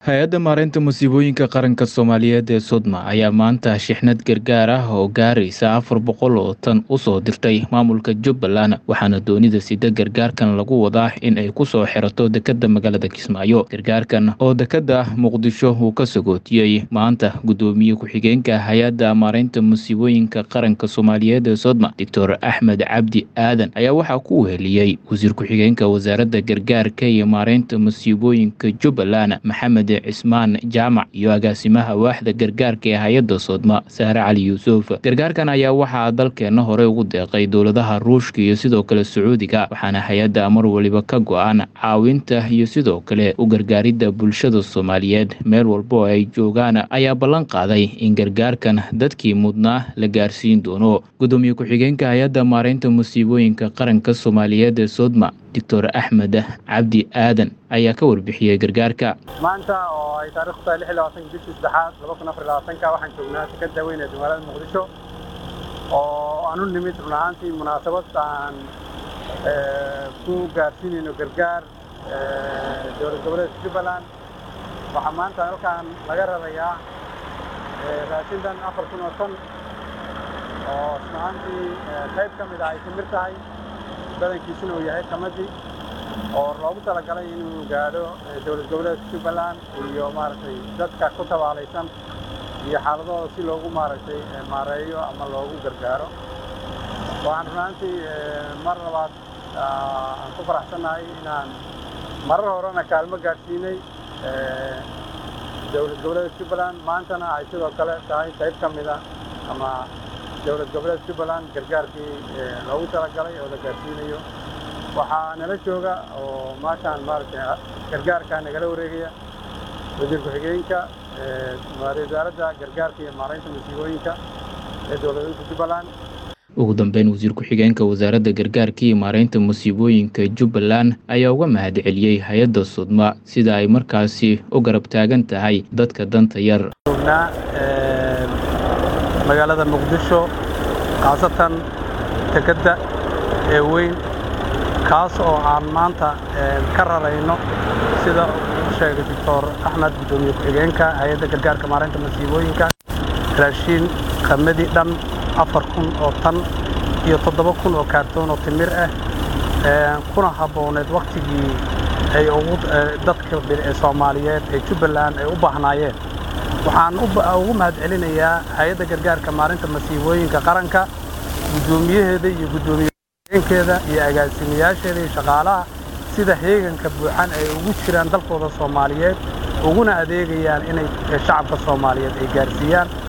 hay-adda maareynta musiibooyinka qaranka soomaaliyeed ee sodma ayaa maanta shixnad gargaar ah oo gaaraysa afar boqol oo tan usoo dirtay maamulka jubbaland waxaana doonida sida gargaarkan lagu wadaa in ay kusoo xirato dekadda magaalada kismaayo gargaarkan oo dekadda muqdisho uu ka sagootiyey maanta guddoomiye ku-xigeenka hay-adda maareynta musiibooyinka qaranka soomaaliyeed ee sodma doctor axmed cabdi aadan ayaa waxaa ku weheliyey wasiir ku-xigeenka wasaaradda gargaarka iyo maareynta musiibooyinka jubbaland maxamed cismaan jaamac iyo agaasimaha waaxda gargaarka ee hay-adda soodma sahre cali yuusuf gargaarkan ayaa waxaa dalkeenna hore ugu deeqay dowladaha ruushka iyo sidoo kale sacuudiga waxaana hay-adda mar waliba ka go-an caawinta iyo sidoo kale u gargaaridda bulshada soomaaliyeed meel walba oo ay joogaan ayaa ballan qaaday in gargaarkan dadkii mudnaa la gaarsiin doono guddoomiye ku-xigeenka hay-adda maareynta musiibooyinka qaranka soomaaliyeed ee soodma doctor axmed cabdi aadan ayaa ka warbixiyey gargaarka maanta oo ay taarikhdu tahay lix iyo labaatanka bishii saddexaad laba kun afar iyo labaatanka waxaan joognaa sekada weyn ee magaalada muqdisho oo aan u nimid run ahaantii munaasabad aan ku gaarsiinayno gargaar dowlad goboleedka jubbaland waxaa maanta halkaan laga rarayaa raashintan afar kun oo tan oo run ahaantii qayb ka mid ah ay timir tahay badankiisuna uu yahay qamadii oo loogu talagalay inuu gaadho dowlad goboleedka jubbaland iyo maaragtay dadka ku tabaalaysan iyo xaaladooda si loogu maaragtay maareeyo ama loogu gargaaro waxaan runaantii mar labaad aan ku faraxsannahay inaan marar horena kaalmo gaadhsiinay dowlad goboleedka jubbaland maantana ay sidoo kale tahay qayb ka mida ama dowlad goboleedka jubbaland gargaarkii loogu talagalay oo la gaarsiinayo waxaa nala jooga oo maashaan maaragtay gargaarkaa nagala wareegaya wasiir ku-xigeenka wasaaradda gargaarka iyo maaraynta musiibooyinka ee dowladeedka jubbaland ugu dambeyn wasiir ku-xigeenka wasaaradda gargaarka iyo maareynta musiibooyinka jubbaland ayaa uga mahad celiyey hay-adda sudma sida ay markaasi u garab taagan tahay dadka danta yar joognaa magaalada muqdisho khaasatan dekedda ee weyn kaas oo aan maanta ka rarayno sida uu sheegay doctor axmed guddoomiye ku-xigeenka hay-adda gargaarka maareynta masiibooyinka raashiin qamadi dhan afar kun oo tan iyo toddoba kun oo kaartoon oo timir ah kuna habbooneed wakhtigii ay ugu dadka soomaaliyeed ee jubbaland ay u baahnaayeen waxaan ugu mahad celinayaa hay-adda gargaarka maarinta masiibooyinka qaranka guddoomiyaheeda iyo guddoomiyekeeda iyo agaasimayaasheeda iyo shaqaalaha sida heeganka buuxan ay ugu jiraan dalkooda soomaaliyeed uguna adeegayaan inay shacabka soomaaliyeed ay gaarsiiyaan